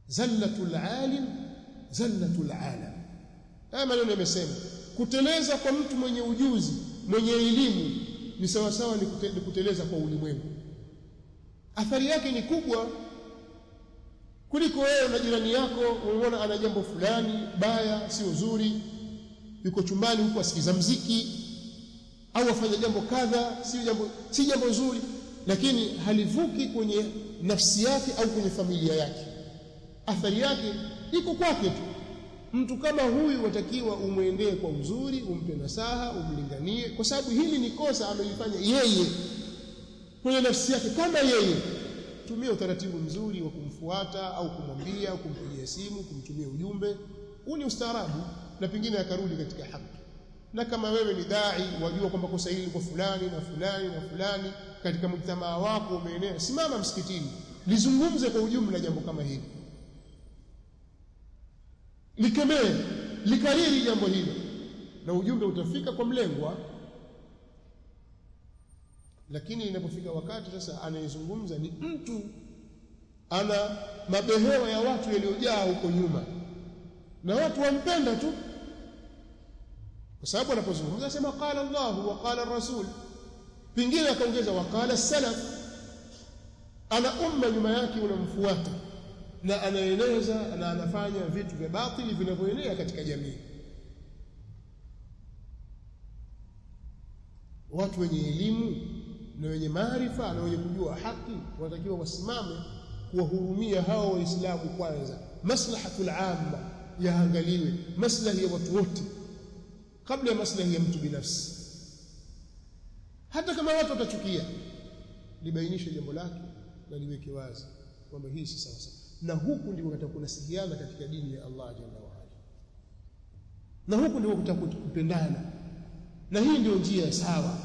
zallatul alim zallatul alam haya maneno yamesema kuteleza kwa mtu mwenye ujuzi mwenye elimu ni sawa sawa ni kute, ni kuteleza kwa ulimwengu athari yake ni kubwa kuliko wewe na jirani yako unaona ana jambo fulani baya sio zuri yuko chumbani huko asikiza mziki au afanya jambo kadha si jambo si jambo zuri lakini halivuki kwenye nafsi yake au kwenye familia yake athari yake iko kwake tu mtu kama huyu watakiwa umwendee kwa uzuri umpe nasaha umlinganie kwa sababu hili ni kosa amelifanya yeye kwenye nafsi yake kama yeye tumia utaratibu mzuri wa kumfuata au kumwambia au kumpigia simu kumtumia ujumbe huu ni ustaarabu na pengine akarudi katika haki na kama wewe ni dai wajua kwamba kosa hili kwa fulani na fulani na fulani katika mjtamaa wako umeenea simama msikitini lizungumze kwa ujumla jambo kama hili likemee likariri jambo hilo na ujumbe utafika kwa mlengwa lakini inapofika wakati sasa anayezungumza ni mtu ana mabehewa ya watu yaliyojaa huko nyuma na watu wampenda tu kwa sababu anapozungumza anasema qala Allah wa qala rasul pingine akaongeza wa qala salaf ana umma nyuma yake unamfuata na anaeneza na anafanya vitu vya batili vinavyoenea katika jamii watu wenye elimu na wenye maarifa na wenye kujua haki wanatakiwa wasimame kuwahurumia hao waislamu kwanza maslahatul amma yaangaliwe maslahi ya watu wote kabla ya maslahi ya mtu binafsi hata kama watu watachukia libainishe jambo lake na liweke wazi kwamba hii si sawa sawa na huku ndiko kutakuwa kunasihiana katika dini ya Allah jalla wa ala na huku ndiko kutakuwa kupendana na hii ndio njia sawa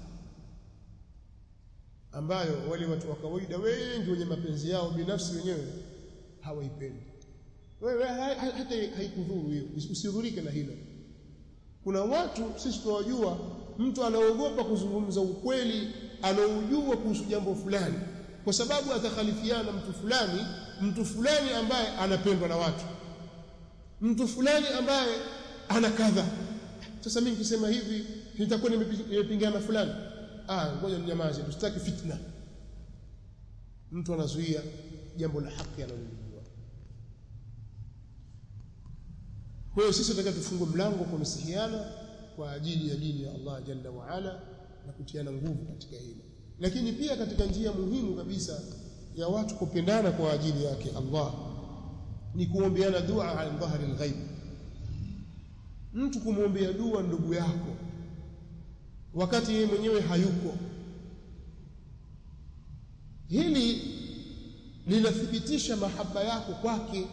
ambayo wale watu wa kawaida wengi wenye mapenzi yao binafsi wenyewe hawaipendi wewe hata haikudhuru hiyo usidhurike na hilo kuna watu sisi tunawajua mtu anaogopa kuzungumza ukweli anaojua kuhusu jambo fulani kwa sababu atakhalifiana mtu fulani mtu fulani ambaye anapendwa na watu mtu fulani ambaye ana kadha sasa mimi nikisema hivi nitakuwa nimepingana fulani ah ngoja ninyamaze tusitaki fitna mtu anazuia jambo la haki analolijua kwa hiyo sisi tunataka tufungue mlango kwa msihiana kwa ajili ya dini ya Allah jalla wa ala na kutiana nguvu katika hilo lakini pia katika njia muhimu kabisa ya watu kupendana kwa ajili yake Allah ni kuombeana dua ala dhahri alghaib mtu kumwombea dua ndugu yako wakati yeye mwenyewe hayuko hili linathibitisha mahaba yako kwake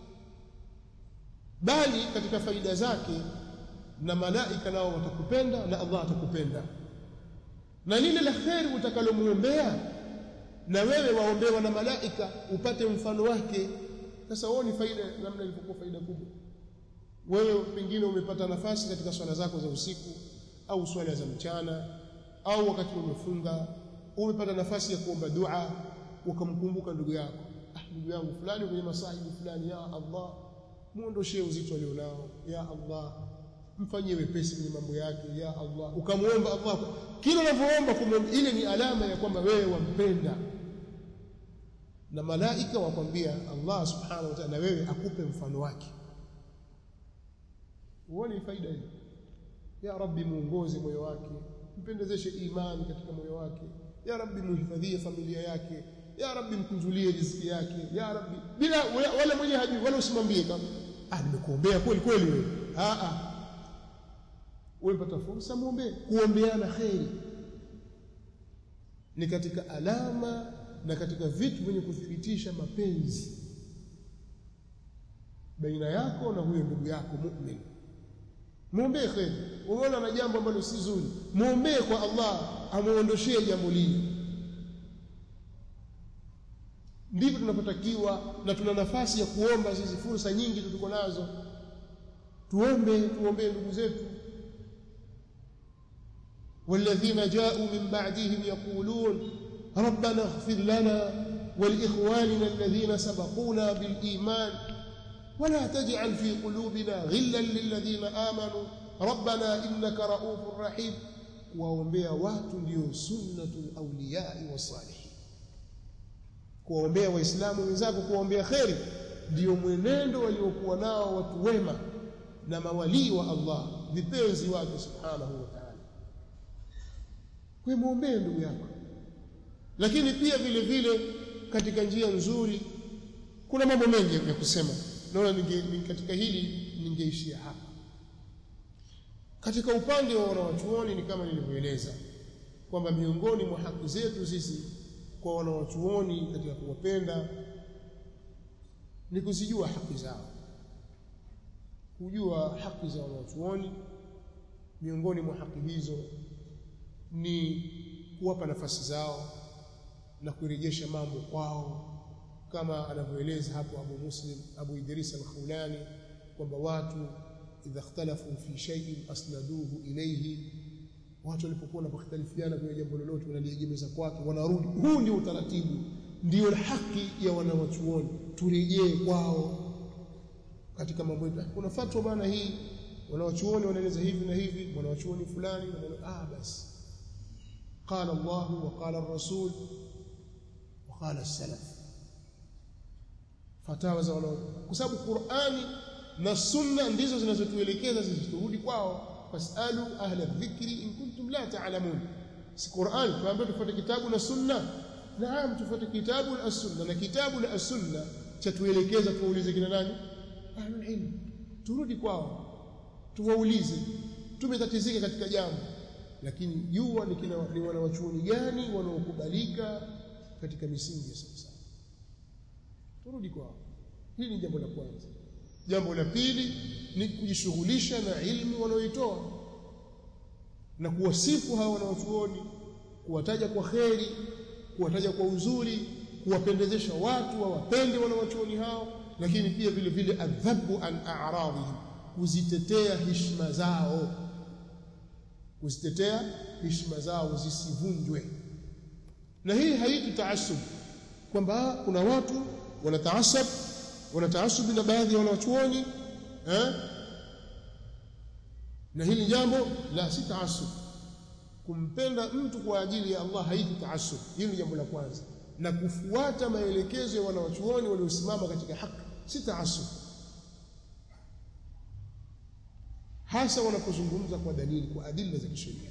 bali katika faida zake na malaika nao watakupenda na Allah atakupenda na lile la kheri utakalomwombea na wewe waombewa na malaika upate mfano wake sasa huo ni faida namna ilivyokuwa faida kubwa wewe pengine umepata nafasi katika swala zako za usiku au swala za mchana au wakati umefunga umepata nafasi ya kuomba dua ukamkumbuka ndugu yako ah ndugu yangu fulani kwenye masahibu fulani ya Allah muondoshee uzito alionao ya Allah mfanyie wepesi kwenye mambo yake ya Allah ukamwomba Allah kila unavyoomba kumwomba ile ni alama ya kwamba wewe wampenda na malaika wakwambia Allah subhanahu wa ta'ala na wewe akupe mfano wake uone faida hii ya rabbi muongoze moyo wake mpendezeshe imani katika moyo wake ya rabbi muhifadhie familia yake ya rabbi mkunjulie riziki yake ya rabbi bila wala mwenye hajui wala usimwambie kama ah nimekuombea kweli kweli wewe ah ah umepata fursa muombe kuombeana kheri ni katika alama na katika vitu vyenye kuthibitisha mapenzi baina yako na huyo ndugu yako mu'min muombee kheri umeona na jambo ambalo si zuri muombee kwa Allah amuondoshee jambo lile ndivyo tunapotakiwa na tuna nafasi ya kuomba sisi fursa nyingi tuko nazo tuombe tuombee ndugu zetu والذين جاءوا من بعدهم يقولون ربنا اغفر لنا ولإخواننا الذين سبقونا بالإيمان ولا تجعل في قلوبنا غلا للذين آمنوا ربنا إنك رؤوف رحيم kuwaombea watu ndio sunnatul awliyai wasalihin kuwaombea waislamu wenzako kuwaombea kheri ndio mwenendo waliokuwa nao watu wema na mawalii wa Allah vipenzi wake subhanahu wa ta'ala kwa muombee ndugu yako lakini pia vile vile katika njia nzuri kuna mambo mengi ya kusema naona ninge, katika hili ningeishia hapa katika upande wa wanawachuoni ni kama nilivyoeleza kwamba miongoni mwa haki zetu sisi kwa wanawachuoni katika kuwapenda ni kuzijua haki zao kujua haki za wanawachuoni miongoni mwa haki hizo ni kuwapa nafasi zao na kurejesha mambo kwao kama anavyoeleza hapo Abu Muslim Abu Idris al-Khawlani kwamba watu idha ikhtalafu fi shay'in asnaduhu ilayhi watu walipokuwa wanakhtalifiana kwenye jambo lolote wanaliegemeza kwake wanarudi huu ndio utaratibu ndio haki ya wanawachuoni turejee kwao katika mambo yetu kuna fatwa bana hii wanawachuoni wanaeleza hivi na hivi wanawachuoni fulani ah basi قال الله وقال الرسول وقال السلف fatawa za wana kwa sababu Qur'ani na sunna ndizo zinazotuelekeza sisi turudi kwao fasalu ahla dhikri in kuntum la ta'lamun si Qur'an tuambie tufuate kitabu na sunna naam tufuate kitabu na sunna na kitabu na sunna chatuelekeza tuulize kina nani ahlul ilm turudi kwao tuwaulize tumetatizika katika jambo lakini jua ni kina ni wanawachuoni gani wanaokubalika katika misingi ya sasa turudi kwao hili ni jambo la kwanza jambo la pili ni kujishughulisha na ilmu wanaoitoa na kuwasifu hawa wanawachuoni kuwataja kwa kheri kuwataja kwa uzuri kuwapendezesha watu wawapende wanawachuoni hao lakini pia vile vile adhabu an a'radihim kuzitetea heshima zao kuzitetea heshima zao zisivunjwe na hii haiti taasub kwamba kuna watu wanataasab wanataasubi na baadhi ya wanawachuoni eh na hili jambo la si taasub kumpenda mtu kwa ajili ya Allah haiti taasub hili ni jambo la kwanza na kufuata maelekezo ya wanawachuoni waliosimama katika haki si taasub hasa wanapozungumza kwa dalili kwa adila za kisheria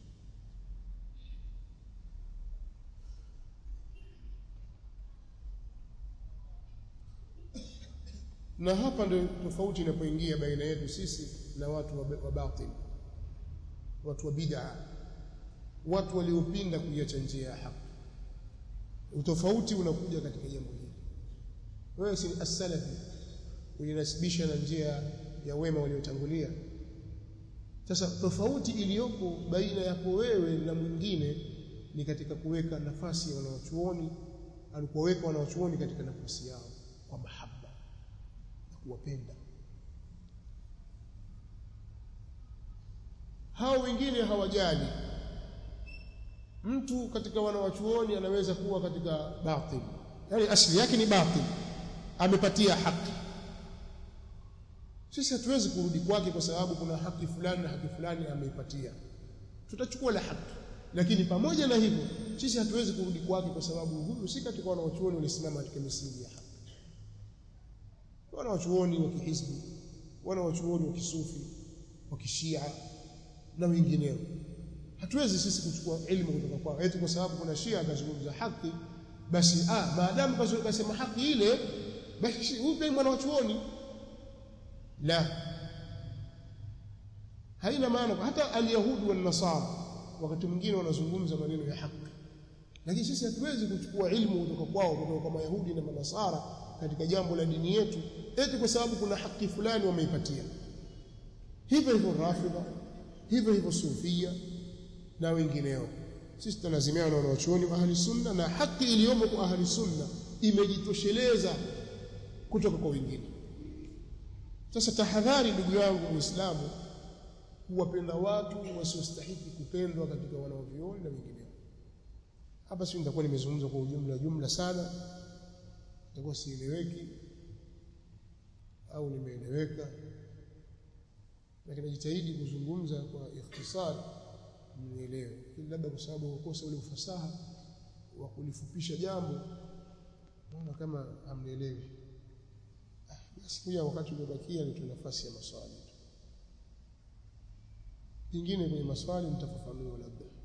na hapa ndio tofauti inapoingia baina yetu sisi na watu wa batil watu wa bid'a watu waliopinda kuiacha njia ya haki utofauti unakuja katika jambo hili wewe si as-salafi unasibisha na njia ya wema waliotangulia sasa tofauti iliyopo baina yako wewe na mwingine ni katika kuweka nafasi ya wanawachuoni alipoweka wanawachuoni katika nafasi yao kwa mahaba na kuwapenda hao wengine hawajali mtu katika wanawachuoni anaweza kuwa katika batil yani asili yake ni batil amepatia haki sisi hatuwezi kurudi kwake kwa sababu kuna haki fulani na haki fulani ameipatia tutachukua la haki lakini pamoja na hivyo sisi hatuwezi kurudi kwake kwa sababu huyu si katika wanawachuoni walisimama katika misingi ya haki wanawachuoni wa kihizbi wanawachuoni wa kisufi wa kishia na wengineo hatuwezi sisi kuchukua elimu kutoka kwao eti kwa sababu kuna shia akazungumza haki basi ah maadamu kasema haki ile basi huyu pia mwana wa chuoni la haina maana hata alyahudi wal nasara wakati mwingine wanazungumza maneno ya haki lakini sisi hatuwezi kuchukua ilmu kutoka kwao kutoka kwa mayahudi na manasara katika jambo la dini yetu eti kwa sababu kuna haki fulani wameipatia hivyo hivyo rafidha hivyo hivyo sufia na wengineo sisi tunalazimiana na wanawachuoni wa ahli sunna na haki iliyomo kwa ahli sunna imejitosheleza kutoka kwa wengine sasa tahadhari ndugu yangu muislamu kuwapenda watu wasiostahiki kupendwa katika wanaovioni na wengineo hapa sio nitakuwa nimezungumza kwa ujumla jumla sana nitakuwa sieleweki au nimeeleweka lakini najitahidi kuzungumza kwa ikhtisar mnielewe lakini labda kwa sababu ukosa ule ufasaha wa kulifupisha jambo naona kama hamnielewi basi kuja wakati uliobakia ni nafasi ya maswali tu pengine kwenye maswali nitafafanua labda